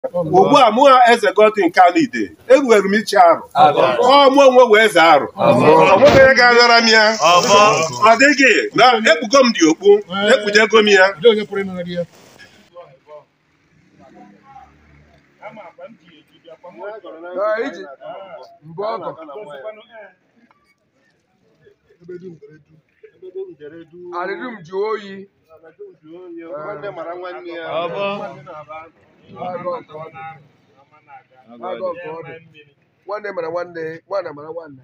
ugbu a mụ eze Godwin Kanide enwere m ichi arụ ọ mụ onwe wee eze arụ ọ nweghị onye ga-agara m ya ọ dịghị na ekpugo m dị okpu ekpujego m ya Alịdum ji oyi nwanne mara nwanne ya nwanne mara nwanne nwanne mara nwanne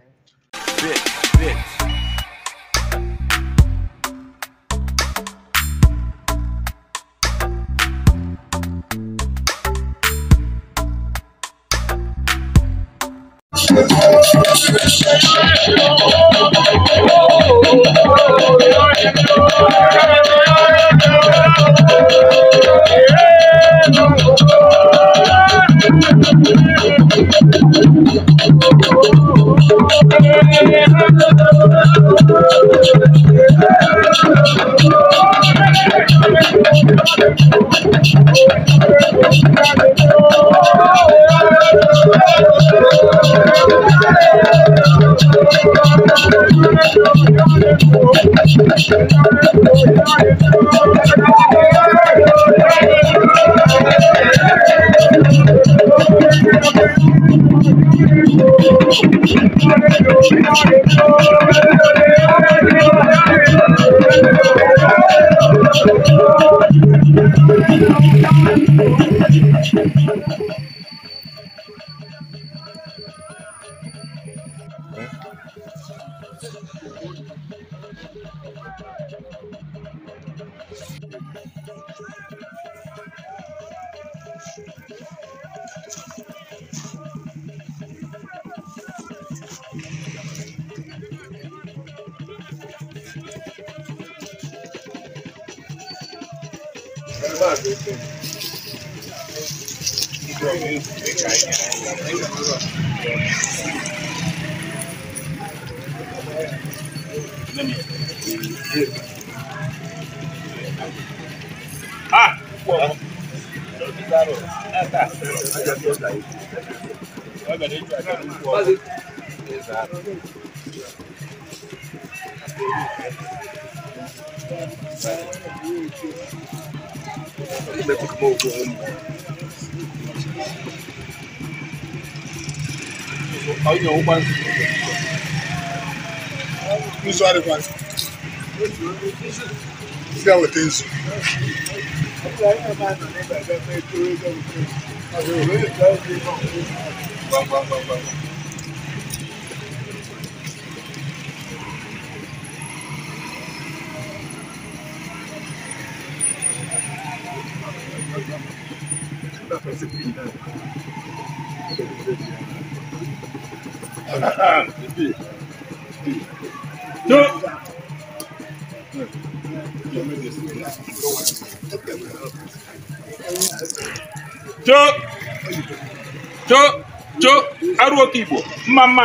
nzu adịkwa ndị a weta nzu cho cho cho arụ oke igbo mma mma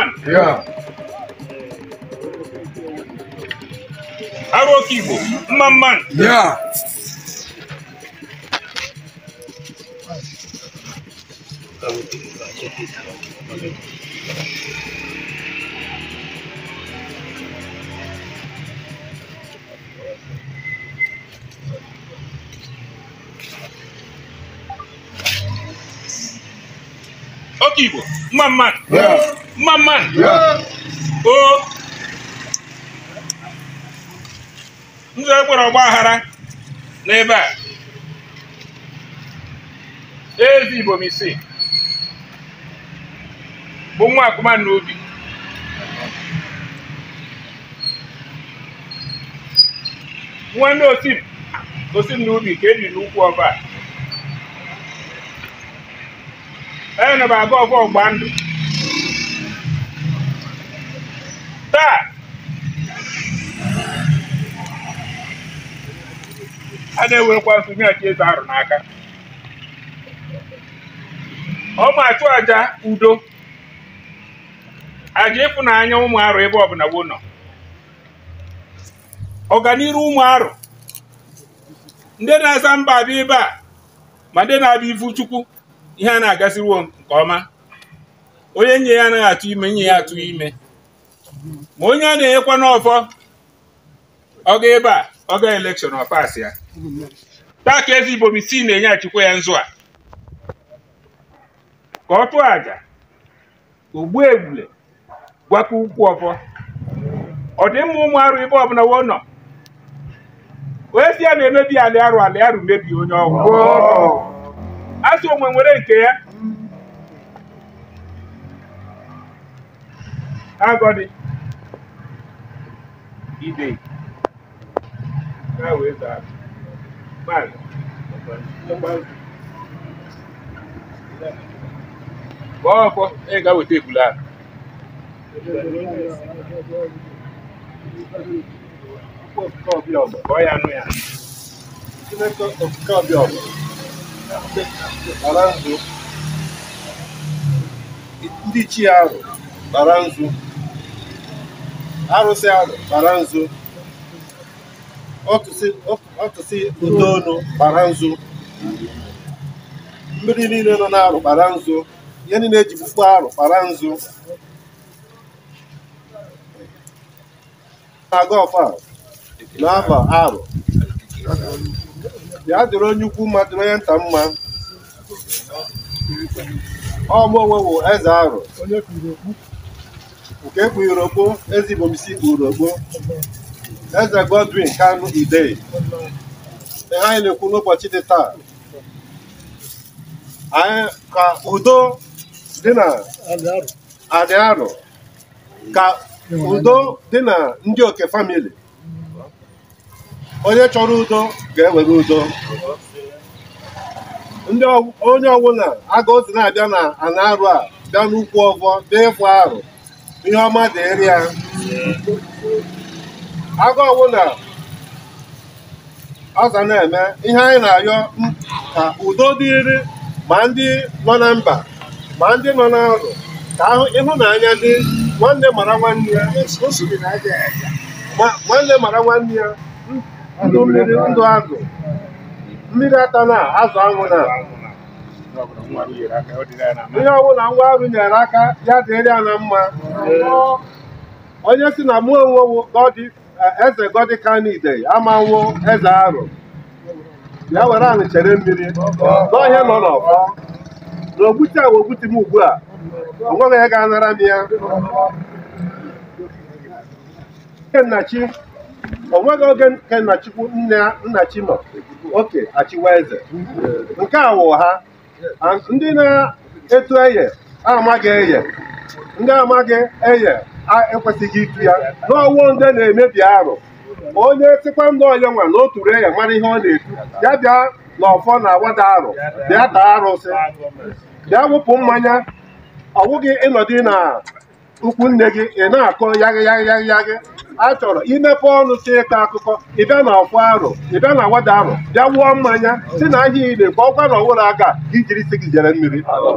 arụ oke igbo mma mma ya oke igbo mma mma mma mma o nzọ ekwere ọgba aghara n'ebe a ezi igbo m isi bụ nwa akụma n'obi nwanne osim osim n'ubi ka ebi n'ukwu ọba a enye na aga ọfọ ọgba ndụ taa a na-ewekwa nsonye achi eze arụ n'aka ọ ma achụ aja udo aja ịfụnanya ụmụ arụ ebe ọbụla wo nọ ọganiru ụmụ arụ ndị na-asa mba abịa ebe a ma ndị na-abịa ifu chukwu ihe a na-agasiwo nke ọma onye nye ya anaghị atụ ime nye ya atụ ime ma onye a na-enyekwa n'ọfọ ọ ga ebe a ọ ga elekshọn ọ pas ya taa ka eze igbo isi na-enye achịkwa ya nzu a ka ọ tụọ àjà ogbu egbule gwakọ ukwu ọfọ ọ dị mma ụmụ arụ ebe ọbụla wo nọ onye si ya na-emebi alị arụ alị arụ mebie onye ọgwụ asị onwe nwere nke ya agọdị ide ha wee zaa maazị gbaa ọfọ ị ga-weta ebule ahụ kọọ ya anụ ya Chineke okike ọbịa ọbụ bara nzu ndị chi arụ bara nzu arụsị arụ bara nzu ọtụsị udoonu bara nzu mmiri niile nọ n'arụ bara nzu ihe niile eji kpukpu arụ bara nzu na-aga ọfa n'afọ arụ ya dịrị onye ukwu mma dịrị onye nta mma ọmụ onwe bụ eze arụ nke kpughiri okpo eze ibomisi kpughiri okpo eze godwin kanu idei ihe anyị na-ekwu n'ụbọchị dị taa anyị ka udo dị na adị arụ ka udo dị na ndị oke famili onye chọrọ udo ga-ewere udo ndị onye ọbụla aga ozi na-abịa na ana arụ a bịa n'ukwu ọvọ bịa ịfụ arụ ihe ọma dịrị ya aga ọbụla ọza na-eme ihe anyị na-ayọ ka udo dịrị ma ndị nọ na mba ma ndị nọ n'arụ ka ahụ ịhụnanya dị nwanne mara nwanne ya nwanne mara nwanne ya ndụ mmiri ndụ azụ mmiri ata na azụ anwụ na ihe ọbụla ngwa ọrụ nyere aka ya dịrị ya na mma onye si na mụ onwe gọdị eze gọdị kanide amanwụ eze arụ ya were anyị chere mmiri n'ọhịa nọ n'ọfọ na ogbute a ogbute m ugbu a onweghị ya ga-anara m ya nnachi onweghị oge nke nnachikwu nnachi nọ oke achịwa eze nke a wụ ha ndị na-etu eye amaghị eye ndị amaghị eye ekwesịghị itu ya n'ọwụ ndị na-emebi arụ onye tikwa ndị ọya nwa na otu eye mara ihe ọ na-etu ya bịa n'ọfọ na awada arụ bịa taa arụsị bịa wụpụ mmanya ọ bụghị ịnọdụ na ukwu nne gị ị na-akọ yaghị yaghị yaghị yaghị a chọrọ imepe ọnụ si ịkọ akụkọ ịbịa na ọfọ arụ ịbịa na wada arụ bịa wụọ mmanya si na ahịa ile ka ọkwa na ọwụrụ aka ijiri isi gị jere mmiri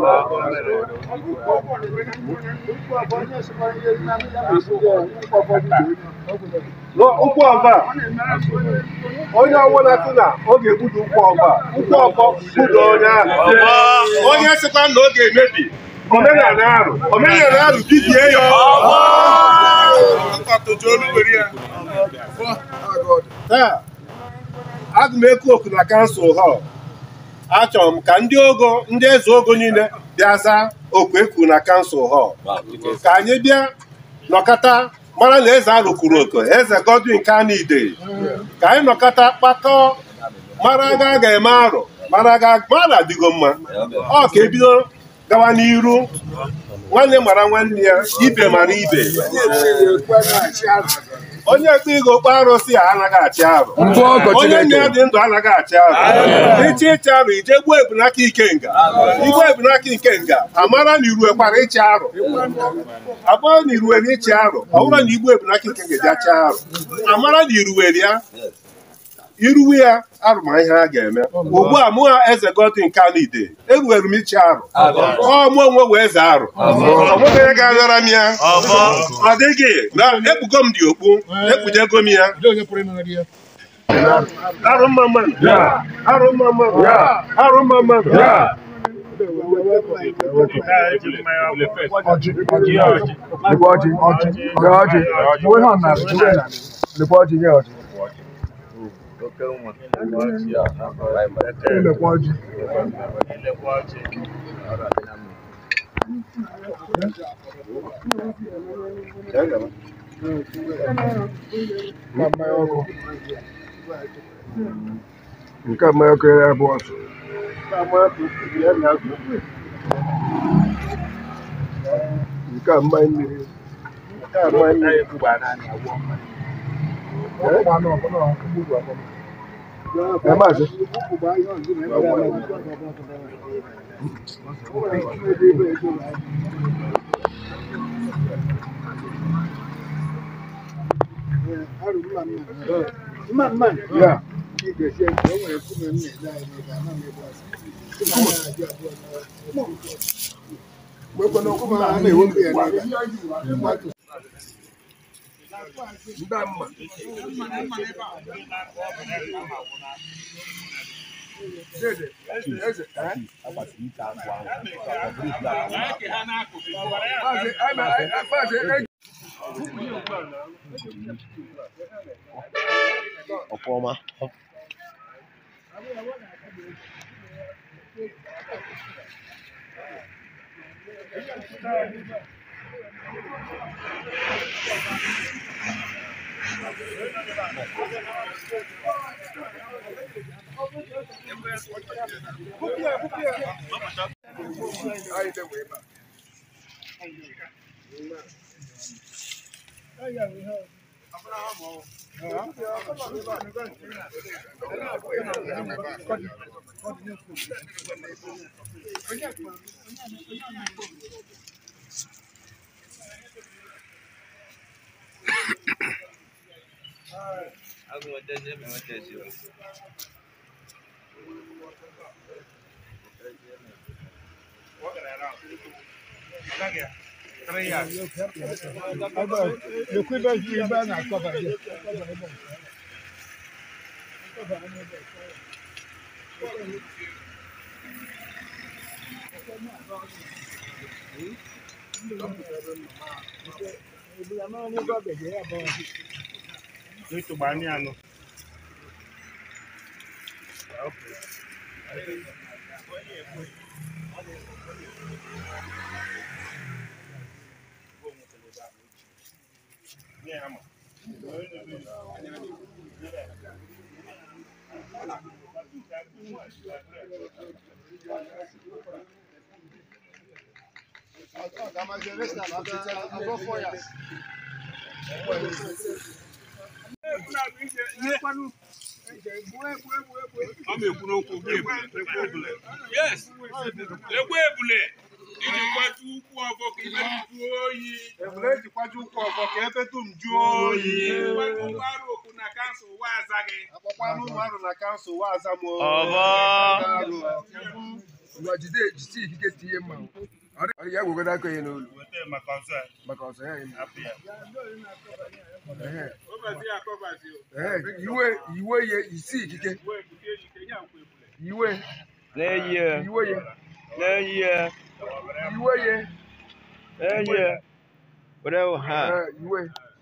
ụkwụ ọba onye ọbụla sị na ọ ga-egbuda ụkwụ ọba ụkwụ ọbọ gbuda onye ahụ onye sịkwa na ọ ga-emebi omenala arụ omenala arụ bibie ya taa aga m eku oku na kansụl họl achọrọ m ka ndị ogo ndị eze ogo niile bịa zaa oku eku na kansụl họl ka anyị bịa nọkọta mara na eze arụ kwuru oku eze Godwin Kanide ka anyị nọkọta kpakọọ mara aga a ga-eme arụ mara aga mara adịgo mma ọ ka ebido gawa n'iru nwanne mara nwanne ya ibe mara ibe onye ekpe ịga okpe arụsị a anaghị achị arụ onye nne ya dị ndụ anaghị achị arụ ịchị ịchị arụ ije gbuo ebunaka ikenga igbuo ebunaka ikenga amara na irue kwara ịchị arụ abụọ na iruwere ịchị arụ ọ bụrụ na igbu ebunaka ikenga ji achị arụ amara na iruwere ya iruwe ya arụma ihe a ga-eme ugbu a mụ eze Godwin Kanide eruwere m ichi arụ ọ mụ onwe wee eze arụ onweghị onye ga-arịọra m ya ọ dịghị na ekpugo m dị okpu ekpujego m ya arụ mma mmadụ arụ mma mmadụ arụ mma mmadụ Ọjị, ọjị, lekwa ọjị, ọjị, nye ọjị. Uwe ha na uwe na lekwa ọjị nye ọjị. Lekwa ọjị. Nke a mmanya ọkụ. Nke a mmanya ọkụ ya bụ ọsụ. Nke a mmanya mmiri. Nke a mmanya mmiri. Ẹ máa ṣe. Yeah. Ndamma. Dede, eze, eh? Maazị, eh, ma- eh, eh, maazị, eh, Ọfọma. anyị na-ewe ebe a. ekwe ebule iji kwatu ụkwụ ọfọ ka ibe jụọ oyi Ebule ejikwaji ụkwụ ọfọ ka ebe dum jụọ oyi. ụgbọrụ okwu na kansụl ụwa aza gị Akpọkwanụ ụmụ arụ na kansụl waza m. Ngwa jide jisi ikike tinye mma. Ọ dị- ọ dị ya gwegodo aka ya n'olu maka ọsọ ya eme. Ehe, ụbọchị ya kọbazi ehe, iwe iwe ye isi ikike uwe ebute ejike ya nkwa ebule iwe N'ehihie, iwe ye n'ehihie, iwe ye n'ehihie. Were ha. eh, iwe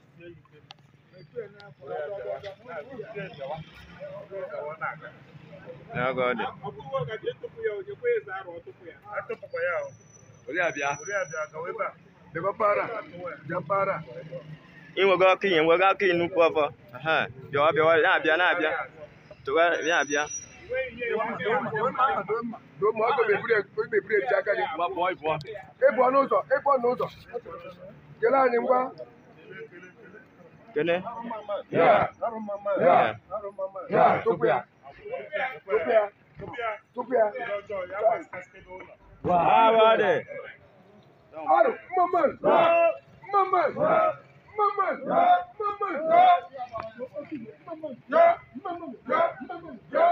N'oge ọ dị. ọ bụghị ọgaji etụpụ ya ojekwa eze arụ ọtụpụ ya Ori abịa. debe para ja para Inwego ọkụ ihe, nwego ọkụ ihe nnukwu ọfọ. Aha, bịawa bịawa, na-abịa na-abịa. Tụwa, na-abịa. do ma ọgọ mebiri mebiri eji aka gị Gba pụọ ịpụọ. ịpụ n'ụzọ ịpụ n'ụzọ kele anyị ngwa Kene. ya ya ya tupu ya tupu ya tupu ya Ah, ọ dị. Arụ, mmaman, mmaman, mmaman, mmaman, ya, mmaman, ya, mmaman, ya.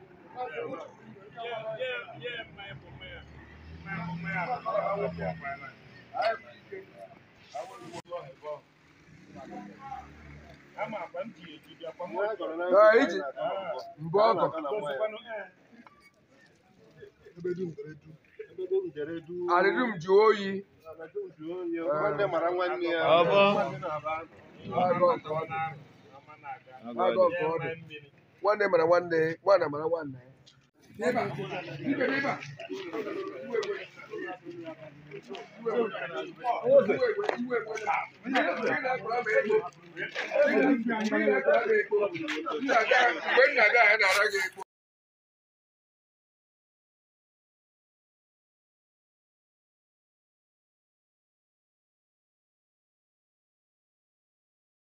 Na iji mbụ ọgọ Arịrị m ji oyi. nwanne mara nwanne ya Ọbọ. Agụ nke ọ dị. Agụ nke ọ dị. Nwanne mara nwanne, nwanne mara nwanne. N'ebe a, ibe n'ebe a. Iwe ewe. Iwe ewe. Iwe ewe. Iwe ewe. Onye na-akpọrọ m ego. Onye na-akpọrọ m ego. Nna ga- Mgbe nna ga ya na-ara gị ego.